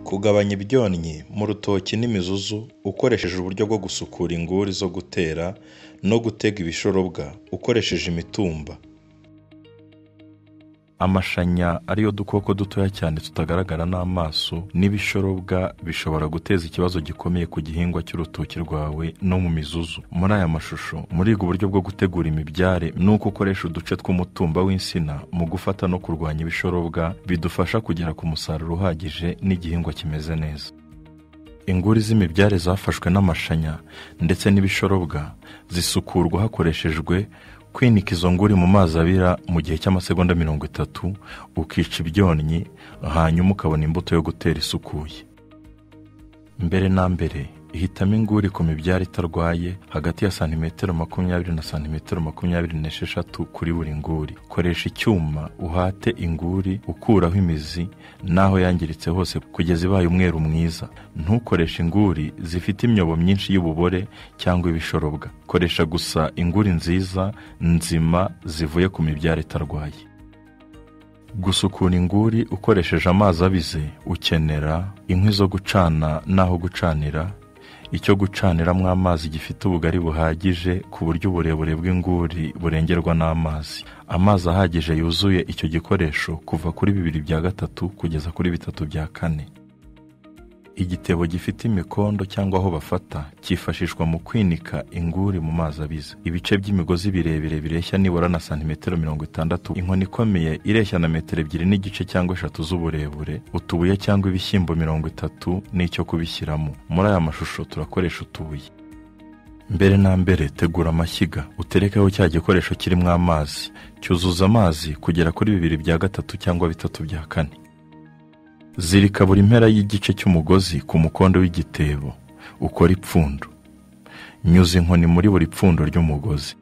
Kugabanya ibyonnyi mu rutoki n'imizuzu ukoresheje uburyo bwo gusukura inguri zo gutera no gutega ibishorobwa ukoresheje imitumba. Amashanya ariyo dukoko dutoya cyane tutagaragara n'amaso n'ibishorobwa bishobora guteza ikibazo gikomeye ku gihingwa cy'urutoki rwawe no mu mizuzu. Muri aya mashusho muriga uburyo bwo gutegura imibyare n'uko ukoresha uduce tw'umutumba w'insina mu gufata no kurwanya ibishorobwa bidufasha kugera ku musaruro uhagije n'igihingwa kimeze neza. Inguri z'imibyare zafashwe n'amashanya ndetse n'ibishorobwa zisukurwa hakoreshejwe kwinika izo nguri mu mazi abira mu gihe cy'amasegonda mirongo itatu ukica ibyonnyi hanyuma ukabona imbuto yo gutera isukuye. Mbere na mbere ihitamo inguri ku mibyare itarwaye hagati ya santimetero makumyabiri na santimetero makumyabiri n'esheshatu kuri buri nguri. Koresha icyuma uhate inguri ukuraho imizi n'aho yangiritse hose kugeza ibaye umweru mwiza. Ntukoreshe inguri zifite imyobo myinshi y'ububore cyangwa ibishorobwa. Koresha gusa inguri nziza, nzima zivuye ku mibyare itarwaye. Gusukura inguri ukoresheje amazi abize ukenera inkwi zo gucana n'aho gucanira, icyo gucaniramo amazi gifite ubugari buhagije ku buryo uburebure bw'inguri burengerwa n'amazi. Amazi ahagije yuzuye icyo gikoresho kuva kuri bibiri bya gatatu kugeza kuri bitatu bya kane. Igitebo gifite imikondo cyangwa aho bafata cyifashishwa mu kwinika inguri mu mazi abize. Ibice by'imigozi birebire bireshya nibura na santimetero mirongo itandatu, inkoni ikomeye ireshya na metero ebyiri n'igice cyangwa eshatu z'uburebure, utubuye cyangwa ibishyimbo mirongo itatu n'icyo kubishyiramo. Muri aya mashusho turakoresha utubuye. Mbere na mbere tegura amashyiga uterekeho cya gikoresho kirimo amazi, cyuzuza amazi kugera kuri bibiri bya gatatu cyangwa bitatu bya kane. Zirika buri mpera y'igice cy'umugozi ku mukondo w'igitebo ukora ipfundo. Nyuza inkoni muri buri pfundo ry'umugozi.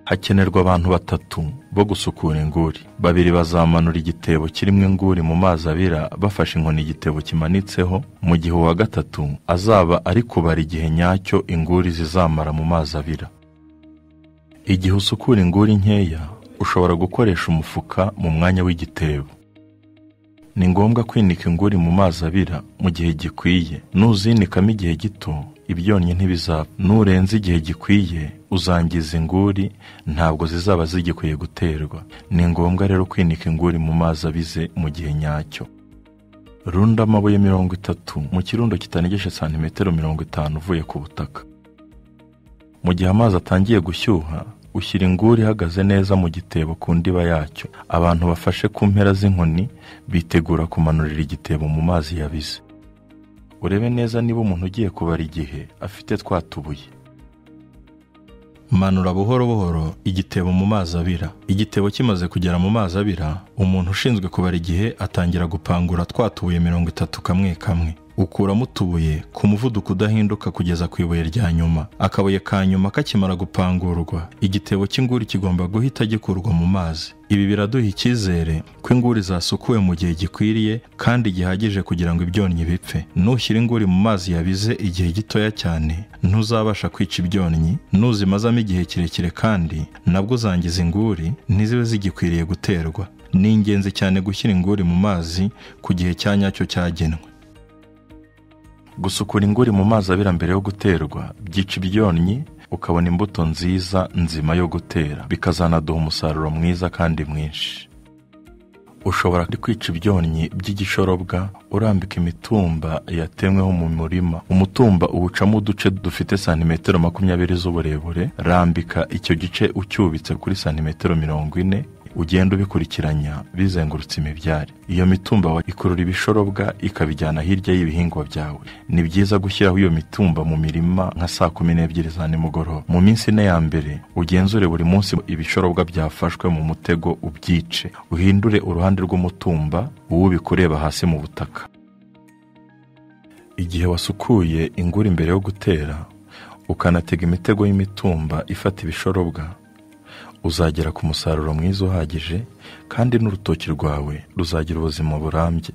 Hakenerwa abantu batatu bo gusukura inguri. Babiri bazamanura igitebo kirimo inguri mu mazi abira bafashe inkoni igitebo kimanitseho, mu gihe uwa gatatu azaba ari kubara igihe nyacyo inguri zizamara mu mazi abira. Igihe usukura inguri nkeya, ushobora gukoresha umufuka mu mwanya w'igitebo. Ni ngombwa kwinika inguri mu mazi abira mu gihe gikwiye. Nuzinikamo igihe gito, ibyonnyi ntibizapfa. Nurenza igihe gikwiye, uzangiza inguri, ntabwo zizaba zigikwiye guterwa. Ni ngombwa rero kwinika inguri mu mazi abize mu gihe nyacyo. Runda amabuye mirongo itatu mu kirundo kitanegeje santimetero mirongo itanu uvuye ku butaka. Mu gihe amazi atangiye gushyuha, ushyira inguri ihagaze neza mu gitebo ku ndiba yacyo. Abantu bafashe ku mpera z'inkoni bitegura kumanurira igitebo mu mazi yabize. Urebe neza niba umuntu ugiye kubara igihe afite twa tubuye. Manura buhoro buhoro igitebo mu mazi abira. Igitebo kimaze kugera mu mazi abira, umuntu ushinzwe kubara igihe atangira gupangura twa tubuye mirongo itatu kamwe kamwe. ukuramo utubuye ku muvuduko udahinduka kugeza ku ibuye rya nyuma. Akabuye ka nyuma kakimara gupangurwa, igitebo cy'inguri kigomba guhita gikurwa mu mazi. Ibi biraduha icyizere ko inguri zasukuwe mu gihe gikwiriye kandi gihagije kugira ngo ibyonnyi bipfe. Nushyira inguri mu mazi yabize igihe gitoya cyane, ntuzabasha kwica ibyonnyi, nuzimazamo igihe kirekire kandi nabwo uzangiza inguri ntizibe zigikwiriye guterwa. Ni ingenzi cyane gushyira inguri mu mazi ku gihe cya nyacyo cyagenwe. Gusukura inguri mu mazi abira mbere yo guterwa byica ibyonnyi ukabona imbuto nziza nzima yo gutera bikazanaduha umusaruro mwiza kandi mwinshi. Ushobora kwica ibyonnyi by'igishorobwa urambika imitumba yatemweho mu murima. Umutumba uwucamo uduce dufite santimetero makumyabiri z'uburebure, rambika icyo gice ucyubitse kuri santimetero mirongo ine ugenda ubikurikiranya bizengurutse imibyare. Iyo mitumba wa- ikurura ibishorobwa ikabijyana hirya y'ibihingwa byawe. Ni byiza gushyiraho iyo mitumba mu mirima nka saa kumi n'ebyiri za nimugoroba. Mu minsi ine ya mbere ugenzure buri munsi ibishorobwa byafashwe mu mutego ubyice. Uhindure uruhande rw'umutumba uwubika ureba hasi mu butaka. Igihe wasukuye inguri mbere yo gutera, ukanatega imitego y'imitumba ifata ibishorobwa, uzagera ku musaruro mwiza uhagije kandi n'urutoki rwawe ruzagira ubuzima burambye.